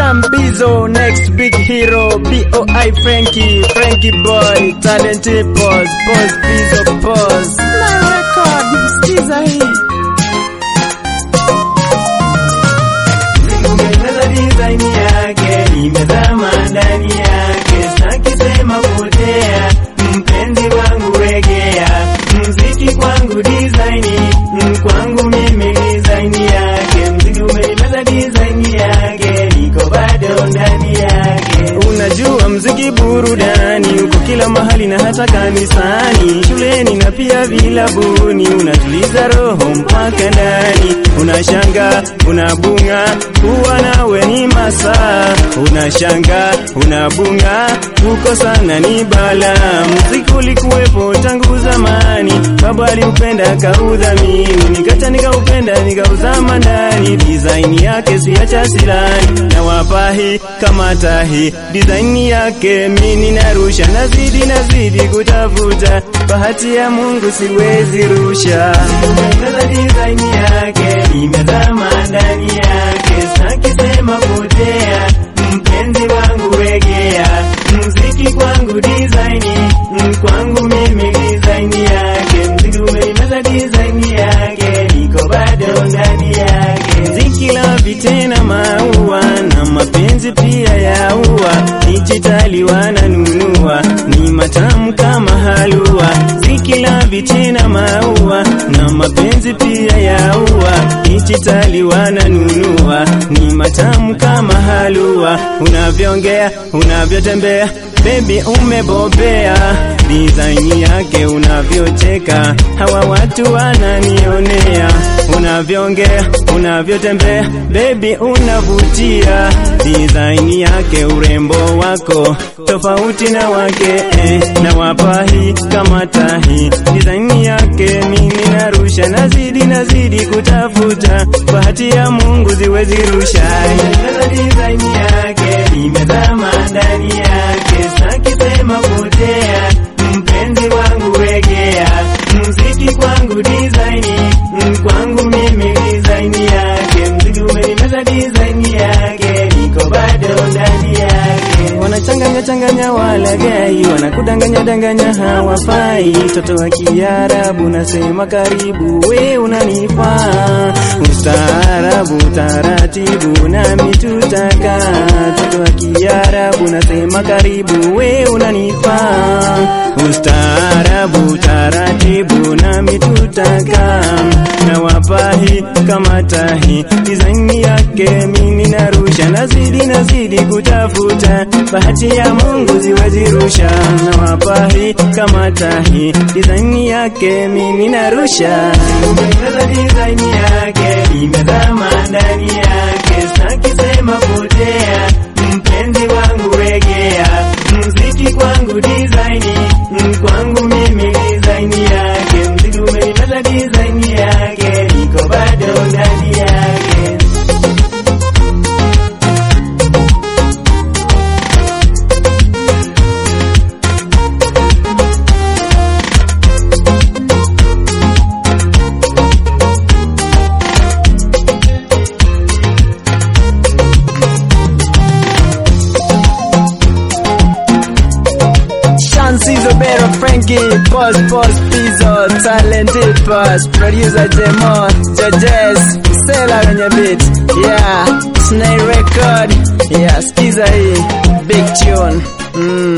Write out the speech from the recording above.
Sam Bizo, next big hero, B.O.I. Frankie, Frankie boy, talented pause, pause, Bizo, pause. Na record, sikiza hii. Nimependa design yake, nimezama ndani yake, sitaki sema potea, mpenzi wangu regea, mziki kwangu design, mm, kwangu mimi design yake, mziki umenimeza design yake, niko bado ndani yake. Unajua mziki burudani, uko kila mahali na hata kanisani, shuleni na pia vilabuni, unatuliza roho mpaka ndani, unashanga, unabunga, kuwa nawe ni masaa, unashanga, unabunga, uko sana ni bala. Mziki ulikuwepo tangu zamani, baba aliupenda kaudhamini, nikacha nikaupenda nikauzama ndani, design yake siacha silani, na wapahi kama tahi, design yake mini narusha, nazidi nazidi kutafuta, bahati ya Mungu siwezi rusha. Nimependa design yake, nimezama ndani yake, sitaki sema potea, mpenzi wangu regea, mziki kwangu design, mm, kwangu mimi design yake, mziki umenimeza design yake, niko bado ndani yake. Ziki la vitena maua na mapenzi pia ya ua, dijitali wananunua, ni matamu kama halua. Ziki la vitena maua na mapenzi pia ya ua, dijitali wananunua, ni matamu kama halua. Unavyoongea, unavyotembea Baby umebobea, design yake unavyocheka, hawa watu wananionea. Unavyoongea, unavyotembea, baby unavutia, design yake, urembo wako tofauti na wake eh, na wapahi kama tahi, design yake mimi narusha, nazidi nazidi kutafuta, bahati ya Mungu ziwezi rusha. Nimependa design yake, nimezama ndani yake, sitaki sema potea, mpenzi wangu regea, mziki kwangu design, mm, kwangu mimi design yake, mziki umenimeza design yake, niko bado ndani yake. wanachanganya changanya walagai, wanakudanganya danganya hawafai. Toto wa Kiarabu nasema karibu, we unanifaa. Ustaarabu taratibu, nami tutaka. Toto wa Kiarabu nasema karibu, we unanifaa. Ustaarabu taratibu, nami tutaka. Na wapahi kama tahi, design yake mimi narusha, nazidi nazidi kutafuta, bahati ya Mungu ziwezi rusha. Na wapahi kama tahi, design yake mimi narusha. Nimependa design yake, nimezama ndani yake, sitaki sema potea, mpenzi wangu regea, mziki kwangu design, mm, kwangu mimi design yake, mziki umenimeza design yake, niko bado ndani yake. Shansizo Bero Frankie, Boss Boss Pizzo, Talented Boss, Producer Jemo, Judges, Sela kwenye beat, yeah, Snare Record, yeah, skiza hii, big tune, mm.